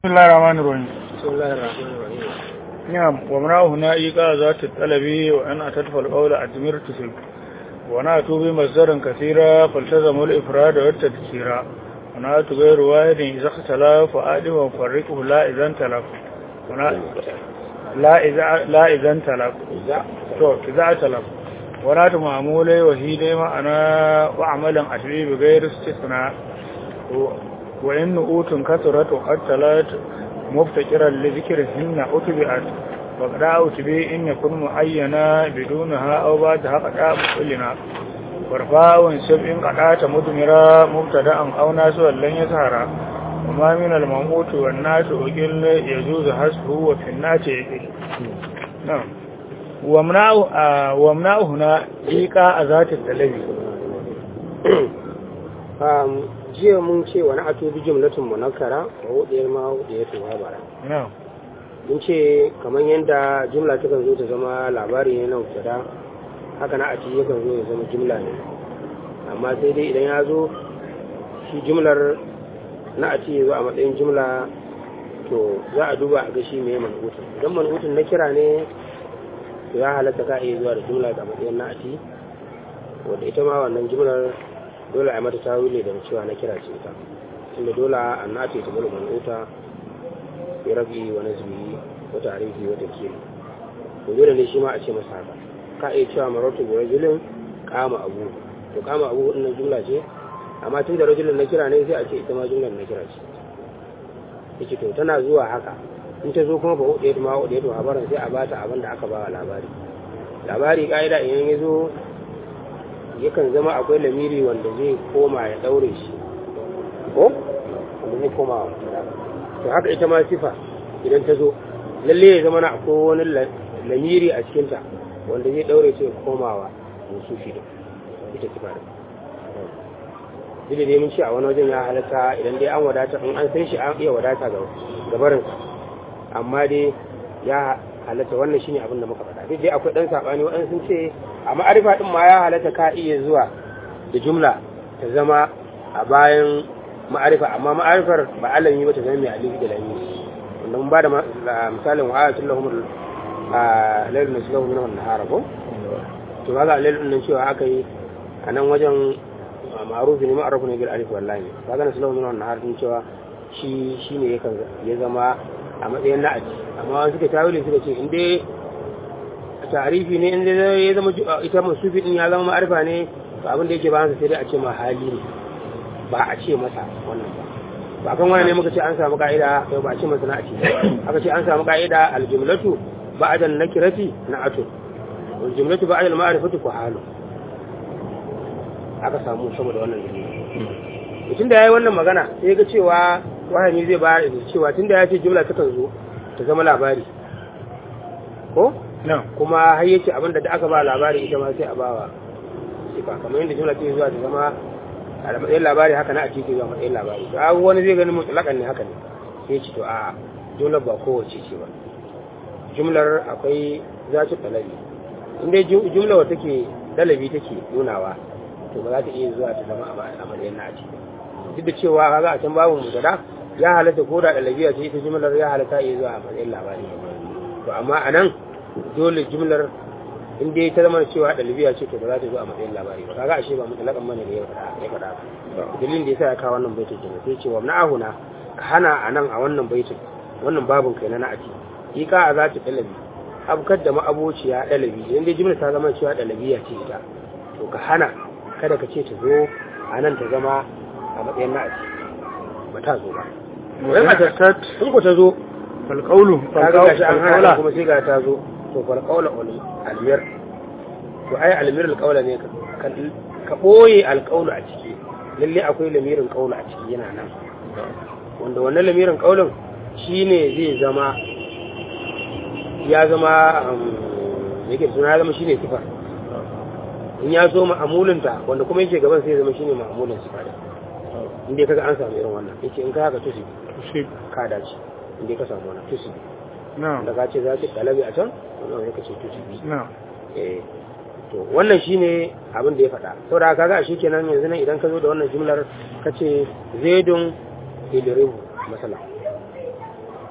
بسم الله الرحمن الرحيم بسم الله الرحمن الرحيم نعم ومنعه هنا إيقاع ذات الطلب وأن أتدفع القول أدمير تسل ونأتوا بمصدر كثيرا فالتزموا الإفراد والتذكير ونأتوا غير واحد إذا اختلف وآدم وفرقه لا إذا انتلف لا إذا لا إذا انتلف إذا تو إذا انتلف ونأتوا معمولي وهيدي معنا وعملا أشبه بغير استثناء وإن أوت كثرت وقد تلات مفتكرا لذكرهن أتبعت وقد أتبي إن يكون معينا بدونها أو بعدها قد أبقلنا ورفاء سبع قد مدمرا مبتدا أو ناس لن يسهر وما من المموت والناس أقل يجوز حسبه وفي الناس يقل نعم ومنعه آه ومنعه هنا إيقاع ذات التلبي jiya mun ce wani ato bi jumlatun munakkara wa wudiyar ma wudiyar tuwa bara نعم mun ce kamar yadda jumla ta kan zo ta zama labari ne na mubtada haka na ati yakan zo ya zama jumla ne amma sai dai idan ya zo shi jumlar na ati ya zo a matsayin jumla to za a duba a ga shi mai manhutun idan manhutun na kira ne to ya halatta ka iya zuwa da jumla ga matsayin na ati wadda ita ma wannan jumlar dole a yi mata tawili da cewa na kira ce ita tunda dole an na ce ta bulu man'uta ya rabi wa nazbi wa tarihi wa takiri to dole ne shi ma a ce masa haka ka iya cewa maratu bi rajulin kama abu to kama abu wannan jumla ce amma tun da rajulin na kira ne sai a ce ita ma jumlar na kira ce yace to tana zuwa haka in ta zo kuma fa hudu ma hudu to habaran sai a bata abin da aka ba labari labari ka'ida idan ya zo yakan zama akwai lamiri wanda zai koma ya daure shi ko wanda zai koma wa to haka ita ma sifa idan ta zo lalle ya zama na akwai wani lamiri a cikinta wanda zai daure shi ya komawa musu shi da ita sifa da duk da dai mun ce a wani wajen ya halatta idan dai an wadata in an san shi an iya wadata ga gabarinsa amma dai ya halatta wannan shine abin da muka faɗa duk dai akwai dan sabani waɗansu sun ce a ma'arifa din ma ya halatta ka iya zuwa da jumla ta zama a bayan ma'arifa amma ma'arifar ba alami ba ta zama mai alifi da lami wanda mun ba da misalin wa ayatul lahum lailun naslahu min wannan nahara ko to kaga lailun nan cewa aka yi a nan wajen ma'arufi ne ma'arufi ne bil alif wallahi kaga naslahu min wannan nahara din cewa shi shine yakan ya zama a matsayin na'aji amma wani suka tawili suka ce in dai tarifi ne in dai ya zama ita masufi din ya zama ma'arifa ne to abin da yake ba sai dai a ce ma hali ne ba a ce masa wannan ba ba kan wani ne muka ce an samu ka'ida yau ba a ce masa na'aji aka ce an samu ka'ida aljumlatu ba'da nakirati na'atu wal jumlatu ba'da al-ma'rifati ku halu aka samu saboda wannan dalili tun da yayi wannan magana sai ga cewa wahani zai bayar da cewa tunda ya ce jumla takan zo ta zama labari ko نعم kuma har yace abinda da aka ba labari ita ma sai a bawa sifa kamar yadda jumla take zuwa ta zama a matsayin labari haka na a cikin zuwa matsayin labari to abu wani zai gani mutlakan ne haka ne sai ce to a jumlar ba kowace ce ba jumlar akwai zatu dalabi in dai jumla wa take dalabi take nunawa to ba za ta iya zuwa ta zama a matsayin na a ciki duk da cewa kaga a can babu mutada ya halatta ko da dalabiya ce ita jumlar ya halatta iya zuwa a matsayin labari to amma a nan dole jumlar in dai ta zama cewa dalibiya ce to ba za ta zo a matsayin labari ba kaga ashe ba mutlakan bane da ya faɗa ya faɗa ba dalilin da yasa ya kawo wannan baitin kenan sai cewa na ahuna ka hana a nan a wannan baitin wannan babun kai na na'ati yi ka a za ta dalabi abkar da ma'abociya dalabi idan dai jumlar ta zama cewa dalabiya ce ita to ka hana kada ka ce ta zo a nan ta zama a matsayin na'ati ba ta zo ba وإن أتت in ku ta zo فالقول ka ga gashi an hana فالقول kuma sai ga ta zo to fal qawla almir to ai almir alqawla ne ka ka boye alqawlu a ciki lalle akwai lamirin qawlu a ciki yana nan wanda wannan lamirin qawlin shine zai zama ya zama um, yake suna ya zama shine sifa in ya zo ma'amulinta wanda kuma yake gaban sai ya zama shine ma'amulin sifa da inda kaga an samu irin wannan yace in ka haka tusi تصيب ka dace inda ka samu wannan tusi نعم da ka ce za ki kalabi a can wannan wani ka ce tusi نعم eh to wannan shine abin da ya faɗa saboda kaga shi kenan yanzu nan idan ka zo da wannan jumlar ka ce zaidun idribu masala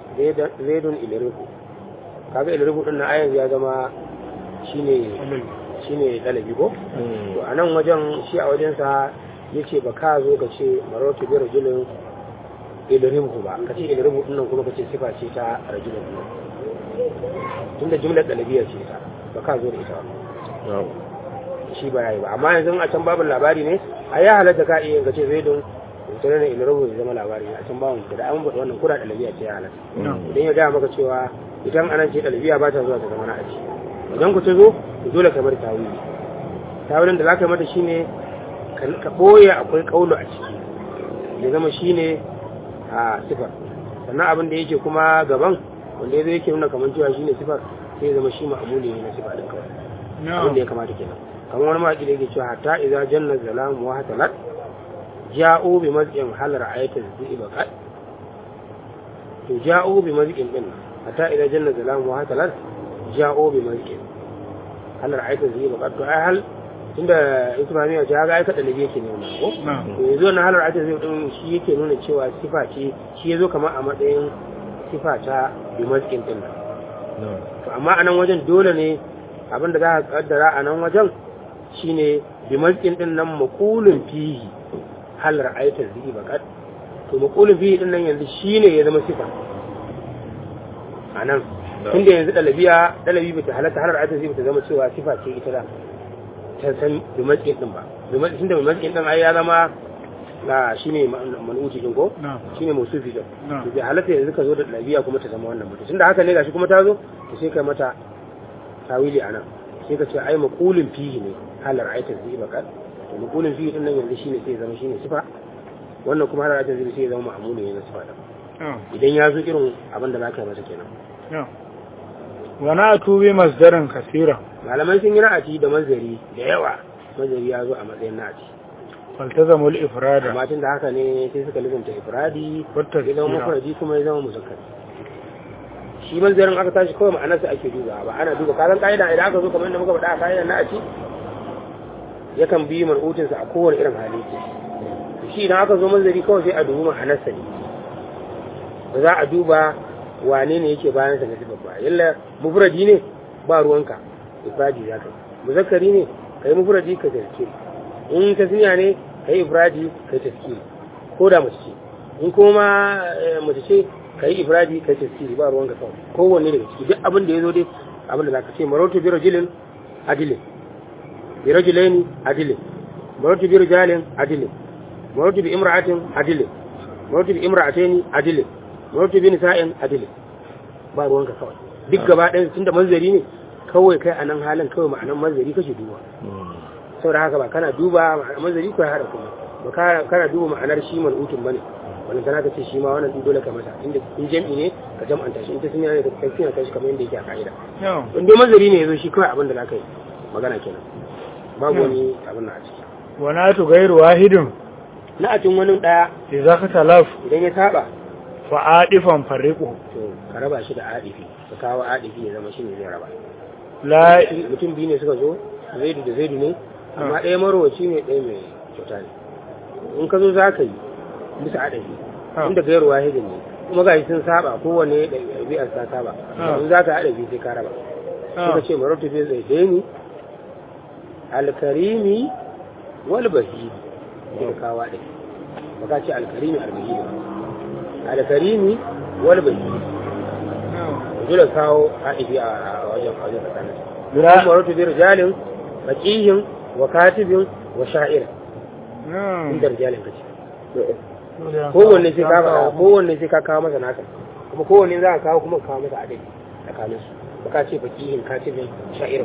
zaidun iliriku kaga iliriku din na ayan ya zama shine shine dalabi ko to a nan wajen shi a wajensa ya ce ba ka zo ka ce marautu bi rajulun iliriku ba ka ce iliriku din nan kuma ka ce sifa ce ta rajulun din tunda jumlar dalabiyar ce ta ba ka zo da ita ba shi ba yayi ba amma yanzu a can babin labari ne a ya halatta ka iya ka ce zaidun tare da ilirabu ya zama labari a can bawon da an faɗi wannan kura ɗalabiya ce ya halatta idan ya gaya maka cewa idan anan ce ɗalabiya ba ta zuwa ta zama na aji idan ku ta zo to dole ka bar tawili tawilin da za ka yi mata shine ka ɓoye akwai ƙaulo a ciki ya zama shine a sifar sannan abin da yake kuma gaban wanda ya zo yake nuna kamar cewa shine sifar sai ya zama shi ma'amuli ne na sifa ɗin kawai abin da ya kamata kenan kamar wani mawaƙi da yake cewa hatta idza janna zalamu wa hatalat ja'u bi mazqin halar ayatul ziba qad to ja'u bi mazqin din hatta idan janna zalamu wa hatalat ja'u bi mazqin halar ayatul ziba qad to ai hal tunda ismaniya ce ga aika dalibi yake ne wannan ko to yanzu wannan halar ayatul ziba din shi yake nuna cewa sifa ce shi yazo kamar a matsayin sifa ta bi mazqin din to amma anan wajen dole ne abinda za ka kaddara a nan wajen shine bi mazqin din nan maqulun fihi hal ra'aytar zai bakat to maqulun fihi din nan yanzu shine ya zama sifa anan tunda yanzu dalabiya dalabi bata halatta hal ra'aytar zai bata zama cewa sifa ce ita da ta san bi mazqin din ba bi mazqin da bi mazqin din ai ya zama na shine manuti din ko shine musufi din to bai halatta yanzu ka zo da dalabiya kuma ta zama wannan mutum tunda haka ne gashi kuma ta zo to sai kai mata tawili anan sai ka ce ai maqulun fihi ne halar aitar zai bakar to maqulun fihi din nan yanzu shine sai zama shine sifa wannan kuma halar aitar zai sai zama ma'muli ne na sifa da idan ya zo irin abin da za ka yi masa kenan wa na tubi masdarin kasira malaman sun yi na'ati da mazari da yawa mazari ya zo a matsayin na'ati faltazamu al-ifrada amma tun da haka ne sai suka lizanta ifradi Wata ya zama tasira. mufradi kuma ya zama muzakkari shi manzarin aka tashi kawai ma'anarsa ake duba ba ana duba kasan ka'ida idan aka zo kamar yadda muka faɗa a ka'idan na'ati yakan bi mar'utinsa a kowane irin hali shi idan aka zo manzari kawai sai a dubi ma'anarsa ne ba za a duba wane ne yake bayan sa na sifar ba yalla mufradi ne ba ruwanka ifradi za ka yi muzakkari ne ka yi mufradi ka tafkiri in tasniya ne ka yi ifradi ka yi tafkiri ko da mace ce in kuma eh, mace ce ka yi ifradi ka yi tafkiri ba ruwanka kawai kowanne daga ciki duk abin da ya zo dai abin da za ka ce marotu bi rajulin adilin bi rajulaini adilin marotu bi rijalin adilin marotu bi imra'atin adilin marotu bi imra'ataini adilin marotu bi nisa'in adilin ba ruwanka kawai duk gaba ɗaya tun da manzari ne kawai kai a nan halin kawai ma'anan manzari kake duba sau da haka ba kana duba ma'anar manzari ko ya haɗa kuma ba ka- kana duba ma'anar shi man'utun ba ne wannan tana ka ce shi ma wannan dole ka masa inda in jam'i ne ka jam'anta shi in ta sun yana da kai suna kai shi kamar yadda yake a ka'ida in dai manzari ne ya zo shi kawai abin da za ka yi magana kenan babu wani abin na a ciki wa na tu gairu wahidin na a cin wani ɗaya idza ka talaf idan ya saba fa adifan fariqu to ka raba shi da adifi ka kawo adifi ya zama shi ne zai raba la mutum biyu ne suka zo zaidu da zaidu ne amma ɗaya marowaci ne ɗaya mai kyauta ne in ka zo za ka yi bisa adadi Ah. inda gairu wahidin ne kuma ga sun saba kowane ɗabi'ar ta saba Ah. in za ka adadi sai ka raba suka ce marautu bai zai daini alkarimi wal bahidi sai ka kawo adadi ba ka ce alkarimi albahidi ba alkarimi wal bahidi dole kawo adadi a a wajen a wajen tsakanin la umaratu bi rijalin faqihin wa katibin wa sha'ir inda rijalin kace kowanne sai ka faɗa kowanne sai ka kawo masa naka kuma kowanne za ka kawo kuma ka kawo masa adadi tsakanin su baka ce faqihin katibin sha'ir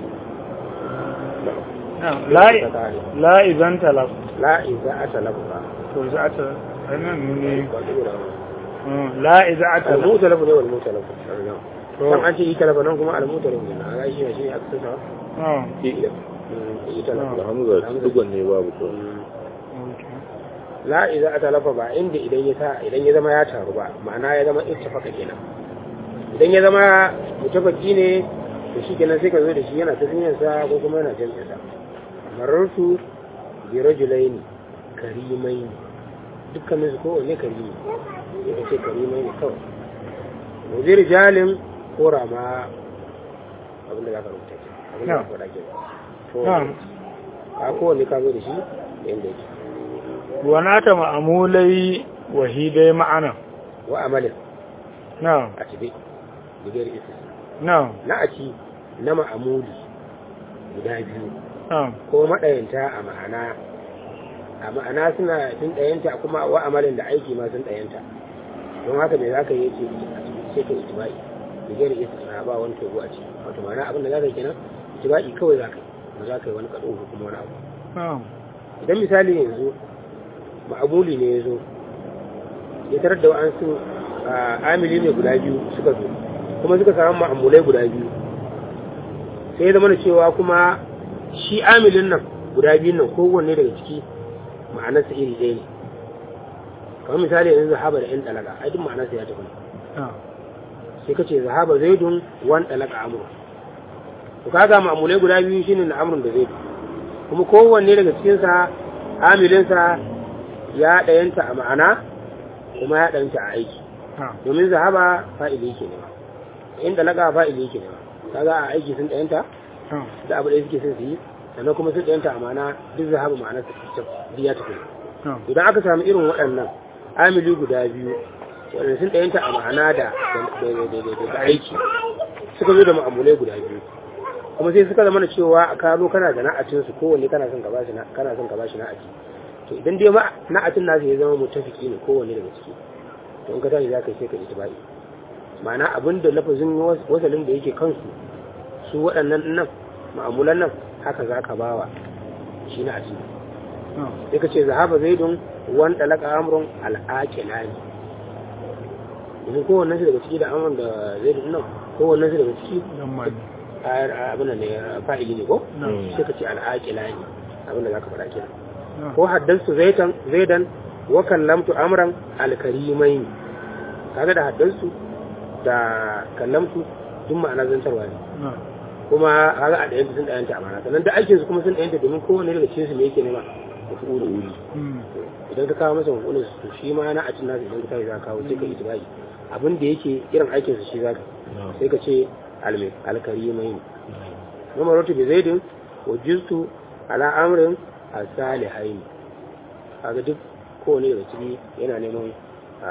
la la idan talaf la iza atalafa to za ta anan ne ba dole la iza atalaf al-mutalafu ne wal mutalafu To. dan an ce yi talafa nan kuma al-mutalafu ne a ga shi ne shi ne aka tsaya ah yi talafa da hamza dugon ne babu ko la iza atalafa ba inda idan ya sa idan ya zama ya taru ba ma'ana ya zama ittafaka kenan idan ya zama mutafaki ne to shi kenan sai ka zo da shi yana tasmiyar sa ko kuma yana jami'in sa marartu bi rajulaini karimaini dukkanin su kowanne karimi ya ce karimai ne kawai to zai rijalin ko rama abinda za ka rubuta ke abinda za ka faɗa ke to na'am ka kowanne ka zo da shi yadda yake ونات مأمولي وهيدي معنا wa amalin نعم a cibe bigayar isis نعم na a ci na ma'amuli guda biyu نعم ko maɗayanta a ma'ana a ma'ana suna sun ɗayanta kuma wa amalin da aiki ma sun ɗayanta don haka me za ka yi ce sai ka itibai bigayar isis na ba wani togo a ciki wato ma'ana abin da za ka yi kenan itibai kawai za ka yi ba za ka yi wani kaɗo ko kuma wani abu نعم idan misali yanzu ma'amuli ne ya zo ya tarar da wa'ansu amili ne guda biyu suka zo kuma suka samu ma'amulai guda biyu sai ya zama da cewa kuma shi amilin nan guda biyun nan kowanne daga ciki ma'anarsa iri ɗaya ne kamar misali yanzu zahaba da 'yan ɗalaka ai duk ma'anarsa ya tafi نعم sai ka ce zahaba zaidun wan ɗalaka amur to kaga ma'amulai guda biyu shine na amrun da zaidu kuma kowanne daga cikinsa amilinsa ya ɗayanta a ma'ana kuma ya ɗayanta a aiki نعم domin zahaba fa'ili yake nema in ɗalaka fa'ili yake nema kaga a aiki sun ɗayanta نعم da abu da suke son su yi sannan kuma sun ɗayanta a ma'ana duk zahaba ma'ana su biya ta kai نعم idan aka samu irin waɗannan amili guda biyu waɗanda sun ɗayanta a ma'ana da da- da da- da aiki suka zo da ma'amulai guda biyu kuma sai suka zama da cewa ka zo kana da na'atin su kowanne kana son ka bashi na kana son ka bashi na'ati to idan dai ma na'atin nasu ya zama mutafiki ne kowanne daga ciki to in ka tashi za ka yi sai ka itibai ma'ana abin da lafazin was- wasalin da yake kansu su waɗannan nan ma'amulan nan haka za ka bawa shi na'atin نعم sai ka ce zahaba zaidun wan dalaka amrun al'aqilani domin kowannen su daga ciki da amrun da zaidun nan kowannen su daga ciki لما a- abin da ne fa'ili ne ko نعم sai ka ce al'aqilani abin da zaka faɗa kenan نعم ko haddansu zaitan zaidan wa kallamtu amran alkarimain kaga da haddansu da kallamtu duk ma'ana zantarwa ne نعم kuma kaga a ɗayanta sun ɗayanta amana sannan da aikin su kuma sun ɗayanta domin kowanne daga cikin su ne yake nema mafi'ulu مم. idan ka kawo masa mafi'ulun su shi ma na a cin nasu idan ka tashi za ka kawo sai ka itibai abin da yake irin aikin su shi za ka sai ka ce alme alkarimai ne noma rotu bi zaidin wa jistu ala amrin asalihaini kaga duk kowane daga ciki yana neman a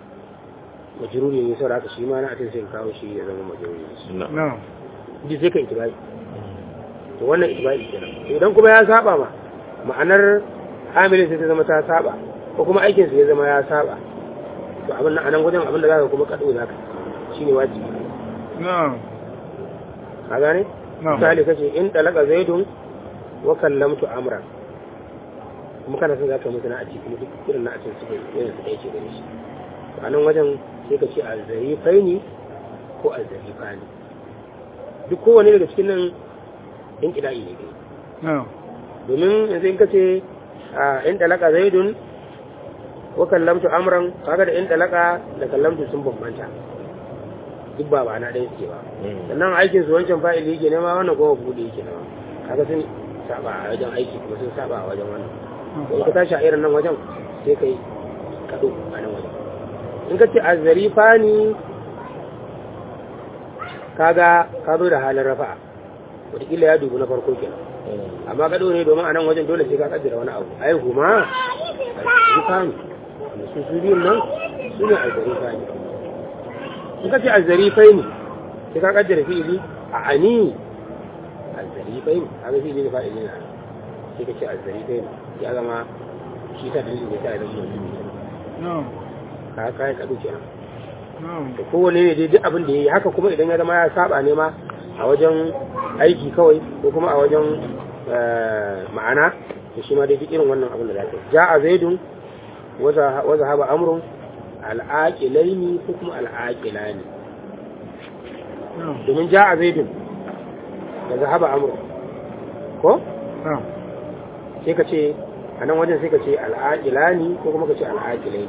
majruri ne saboda haka shi ma na a cin sai ka kawo shi ya zama majruri ne نعم ji sai ka itibai to wannan itibai kenan to idan kuma ya saba ma ma'anar amilin sai ta zama ta saba ko kuma aikin sa ya zama ya saba to abin nan anan wajen abin da zaka kuma kado zaka shine wajibi نعم ka gane نعم misali kace in talaka zaidun wa kallamtu amran kuma kana son zaka mutuna a cikin duk irin na a cikin suke yana su dace gare shi to anan wajen sai ka ce azzarifaini ko azzarifani duk kowane daga cikin nan in kida'i ne kai نعم domin yanzu in kace a in talaka zaidun wa kallamtu amran kaga da in talaka da kallamtu sun bambanta duk ba ba na ɗaya suke ba sannan aikin su wancan fa'ili yake nema wannan kuma buɗe yake nema kaga sun saba a wajen aiki kuma sun saba a wajen wannan to in ka tashi a irin nan wajen sai kai kado a nan wajen in ka ce azzarifani kaga ka zo da halin rafa'a wataƙila ya dubu na farko kenan amma kado ne domin a nan wajen dole sai ka kaddara wani abu ai huma azzarifani da su su biyun nan su ne azzarifani in ka ce azzarifai ne sai ka kaddara fi'ili a ani azzarifai ne kaga fi'ili ne fa'ili na sai ka ce azzarifai ne ya zama shi ta dalilin da ta yi zama mutum نعم ka kai kadu kenan نعم da kowane ne dai duk abin da yayi haka kuma idan ya zama ya saba ne ma a wajen aiki kawai ko kuma a wajen eh, ma'ana to shi ma dai duk irin wannan abin da zaka yi ja'a zaidun wa zahaba amrun al'aqilaini ko kuma al'aqilani نعم domin ja'a zaidun da zahaba amrun ko نعم sai ka ce a nan wajen sai ka ce al'aqilani ko kuma ka ce al'aqilai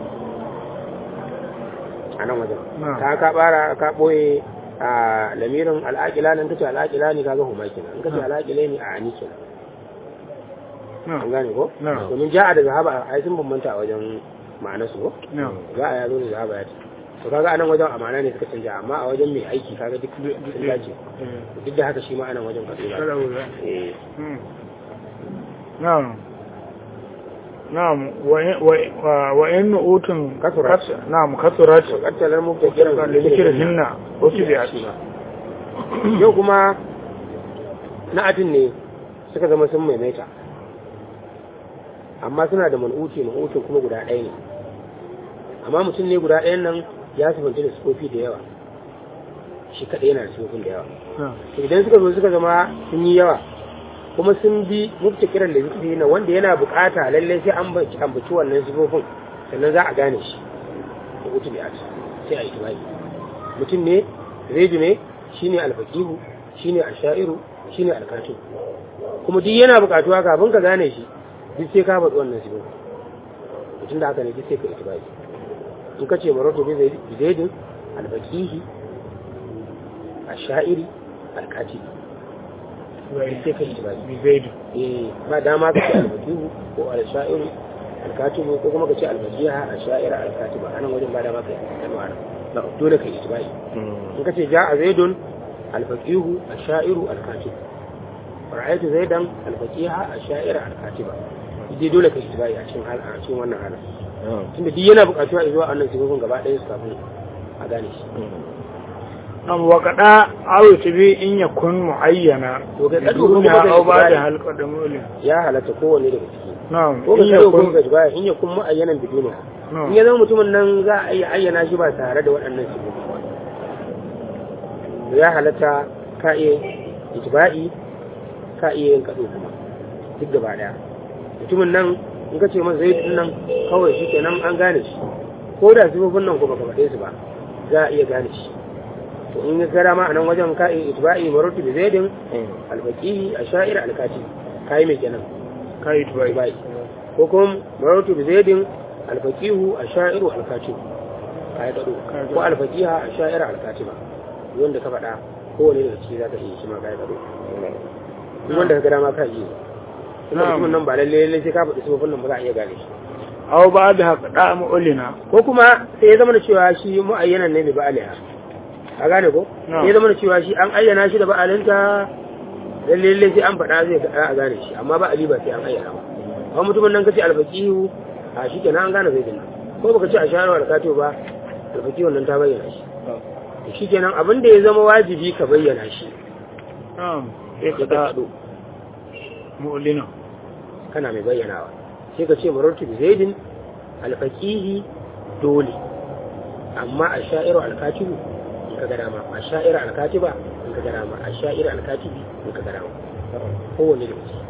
a nan wajen Na'am. ka ka bara ka boye a lamirin al'aqilani in ka ce al'aqilani ka ga huma kenan in ka ce Na'am. al'aqilai a ani kenan an نعم gane ko Na'am. domin ja'a da zahaba ai sun bambanta a wajen ma'anar su ko نعم za a yazo da zahaba ya ce to kaga anan wajen amana ne suka canja amma a wajen mai aiki kaga duk sun dace duk da haka shi ma anan wajen kaɗo kada wuza eh na'am na'am wa- wa wa in utun Kasurat. kas- na'am kasurat to kattalar mu ta kiran da zikir hinna wasu bi shi ma yau kuma na'atin ne suka zama sun maimaita amma suna da man'uti man'utin kuma guda ɗaya ne amma mutum ne guda ɗayan nan ya sifanta da sifofi da yawa shi kaɗai yana da sifofin da yawa to idan suka zo suka zama sun yi yawa kuma sun bi mufta kiran da zikiri na wanda yana bukata lallai sai an baci ambaci wannan sifofin sannan za a gane shi da utu bi sai a yi tubai mutum ne zaidu ne shine alfaqihu shine ashairu shine alkatib kuma duk yana bukatuwa kafin ka gane shi duk sai ka faɗi wannan sifofin mutum da haka ne duk sai ka itibai in ka ce maratu bi zaidin alfaqihi ashairi alkatibi sai ka itibai bi zaidu eh ba dama ka ce alfaqihu ko alshairu alkatibu ko kuma ka ce alfaqiha ashaira alkatiba anan wajen ba dama ka yi kalmar dole ka itibai in ka ce ja'a zaidun alfaqihu ashairu alkatib ra'aytu zaidan alfaqiha ashaira alkatiba dai dole ka itibai a cikin hal a cikin wannan halin tunda duk yana buƙatuwa zuwa annan sifofin gaba ɗaya su kafin a gane shi am wa kada aw tibi in yakun muayyana To kai kadu kuma duniya da aw ba da Ibrahim. halqa da mulin ya halatta kowanne daga ciki na'am ko ka in kado ko yakun ka jibaya in ya kun mu'ayyanan biduniya na'am in ya zama mutumin nan za a iya ayyana shi ba tare da waɗannan sifofi ba ya halatta ka iya ijba'i ka iya yin kado kuma duk gaba daya mutumin nan in ka ce masa zai din nan kawai shi kenan an gane shi ko da sifofin nan ko baka faɗe su ba za a iya gane shi to in ya gara ma a nan wajen ka iya ijba'i marutu bi zaidin alfaqihi asha'ir alkati kai mai kenan kai tubai ijba'i ko kuma marutu bi zaidin alfaqihu ashairu alkati kai gado Kai gado. ko alfaqiha asha'ir alkatiba wanda ka faɗa kowane daga ciki za ka iya shi ma kai gado duk wanda ka gara ma ka iya kuma Na'am. mutumin nan ba lalle lalle sai ka faɗi sifofin nan ba za a iya gane shi aw ba da halqa mulina ko kuma sai ya zama da cewa shi mu'ayyanan ne mai ba'aliha a gane ko Na'am. sai ya zama da cewa shi an ayyana shi da ba'alinta lalle lalle sai an faɗa zai ga- a gane shi amma ba'ali ba sai an ayyana ba amma mutumin nan kace alfaqihu a shi kenan an gane zai dinnan ko baka ce a shahararwa da kato ba alfaqihu nan ta bayyana shi to shi kenan abin da ya zama wajibi ka bayyana shi na'am sai ka kaɗo mulina kana mai bayyanawa sai ka ce marartu bi zaidin alfaqihi dole amma a sha'iru alkatibu in ka ga dama a sha'iru alkatiba in ka ga dama a sha'iru alkatibi in ka ga dama kowanne da mutum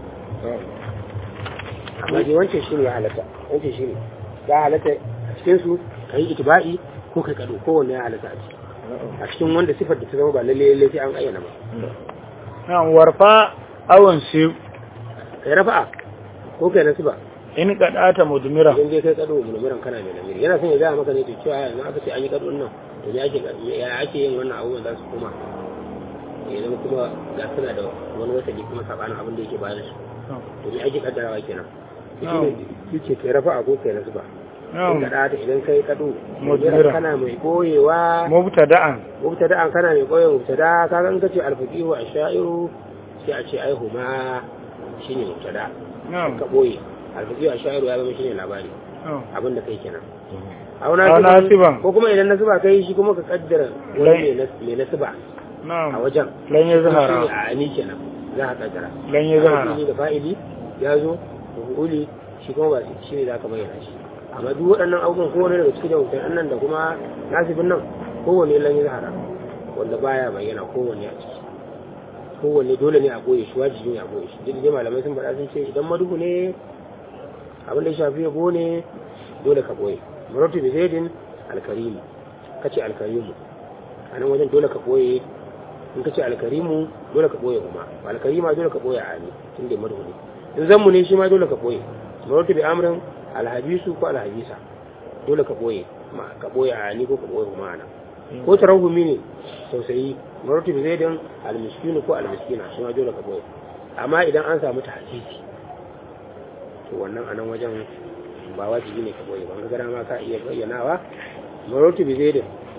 amma dai wancan shi ne ya halatta wancan shi ne ya halatta a cikin su ka yi itiba'i ko kai kado kowanne ya halatta a ciki a cikin wanda sifar da ta zama ba lalle lalle sai an ayyana ba na'am warfa awan si kai rafa'a ko kai nasiba in kadata mudmira idan dai kai kado mulmuran kana mai lamiri yana son ya gaya maka ne to cewa yanzu aka ce an yi kado nan to me ake ya ake yin wannan abubuwan za su koma ya zama kuma ga suna da wani wasali kuma sabanin abin da yake bayan su to me ake kaddarawa kenan shi ne yake kai rafa ko kai nasu ba in na'am ka ta idan kai kado Mudmira. kana mai koyewa mubtada'an mubtada an kana mai koyewa mubtada ka ga in kace alfaqihu ashairu sai a ce ai huma shine mubtada na'am ka boye alfaqihu ashairu ya zama shine labari na'am abin da kai kenan Aw au nasiban. nasiban ko kuma idan nasiba kai shi kuma ka kaddara wani Lai. mai nas- mai nasiba a na'am wajen lan ya shi ne zahara a ani kenan za ka kaddara lan ya zahara fa'ili da fa'ili ya zo uli shi kuma ba shi ne za ka bayyana shi amma duk waɗannan abubuwan kowane daga cikin jawabin nan da kuma nasibin nan kowane lan ya zahara wanda baya bayyana kowane a ciki kowane dole ne a goye shi wajibi ne a goye shi duk da dai malamai sun faɗa sun ce idan maduhu ne abin da ya shafi yabo ne dole ka boye maratu bi zaidin alkarimu kace alkarimu a nan wajen dole ka boye in kace alkarimu dole ka boye kuma alkarima dole ka boye a ne tun da maduhu ne in zanmu ne shi ma dole ka boye maratu bi amrin alhabisu ko alhabisa dole ka boye ma ka boye a ni ko ka boye kuma ana ko tarahumi ne tausayi maratu bi zaidin almiskinu ko almiskina shi ma dole ka boye amma idan an samu tahsisi to wannan anan wajen ba wajibi ne ka boye ba ga gara ma ka iya bayyanawa maratu bi zaidin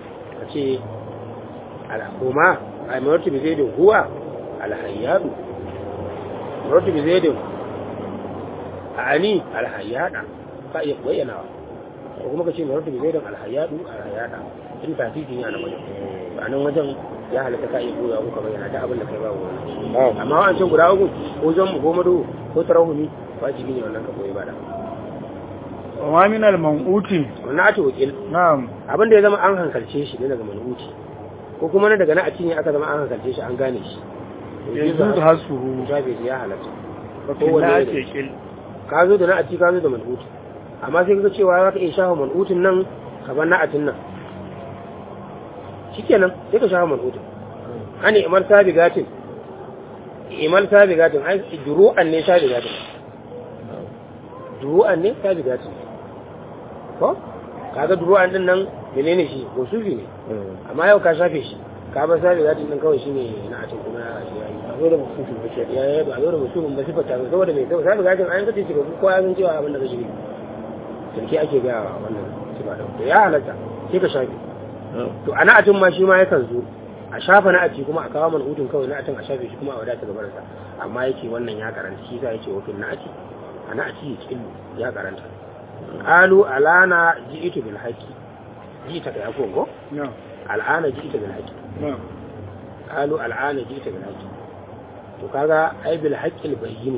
ka ce al'umma a martu bi zaidin huwa alhayyadu martu bi zaidin a ani alhayyada ka iya bayyanawa ko kuma ka ce martu bi zaidin alhayyadu alhayyada in tafifi ne a nan wajen a nan wajen ya halatta ka iya koya ko ka bayyana ta abin da kai babu wani amma wa'ancan guda uku ko zan mu ko madu ko tarahumi wajibi ne wannan ka koyi ba da wa min al-man'uti wannan ake wakil na'am abin da ya zama an hankalce shi ne daga manuti ko kuma na daga na a cinye aka zama an hankalce shi an gane shi yanzu hasuhu shafe shi ya halatta wakil na ake kil ka zo da na a ci ka zo da manuti amma sai kaga cewa za ka iya shafa manutin nan ka bar na atin nan shikenan sai ka shafa manutin ani imar sabigatin imar sabigatin ai duru'an ne sabigatin duru'an ne sabigatin ko kaga duru'an din nan menene shi gosufi ne amma yau ka shafe shi ka bar sabigatin din kawai shine na atin kuma ya shi yayi ba zo da musufi ba ce ya ya ba zo da musufin ba sifata ba saboda mai saboda sabigatin an kace shi ko kowa ya san cewa abin da kashi ne sarki ake ga wannan sifa da to ya halatta sai ka shafe to a na'atin ma shi ma yakan zo a shafa na'ati kuma a kawo manhutun kawai na'atin a shafe shi kuma a wadata gabar sa amma yake wannan ya karanta shi sa yake wakil na'ati a na'ati cikin ya karanta qalu alana ji'tu bil haqi ji'ta ka yako go na'am al'ana ji'ta bil haqi na'am qalu al'ana ji'ta bil haqi to kaga ai bil haqqi al bayyin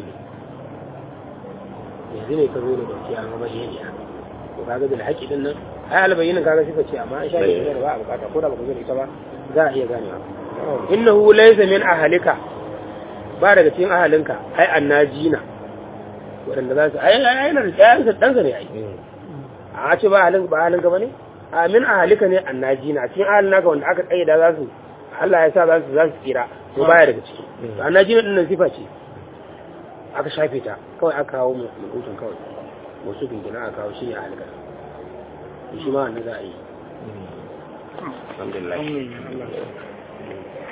yanzu ne ka zo da gaskiya ga bayyana to kaga bil haqqi din nan ai al bayyin kaga shi ce amma an shafe shi ba a bukata ko da baka zo da ita ba za a iya ganewa innahu laysa min ahlika ba daga cikin ahalinka ai annajina waɗanda za su ai ai yana da ɗayansa ɗansa ne ai a ce ba ahalin ba ahalin gaba ne a min ahalika ne annajina cikin ahalin naka wanda aka kaida za su Allah ya sa za su za su tsira to baya daga ciki to annajina din nan sifa ce aka shafe ta kawai aka kawo mu hutun kawai wasu gingina aka kawo shi ne ahalika shi ma wannan za a yi alhamdulillah alhamdulillah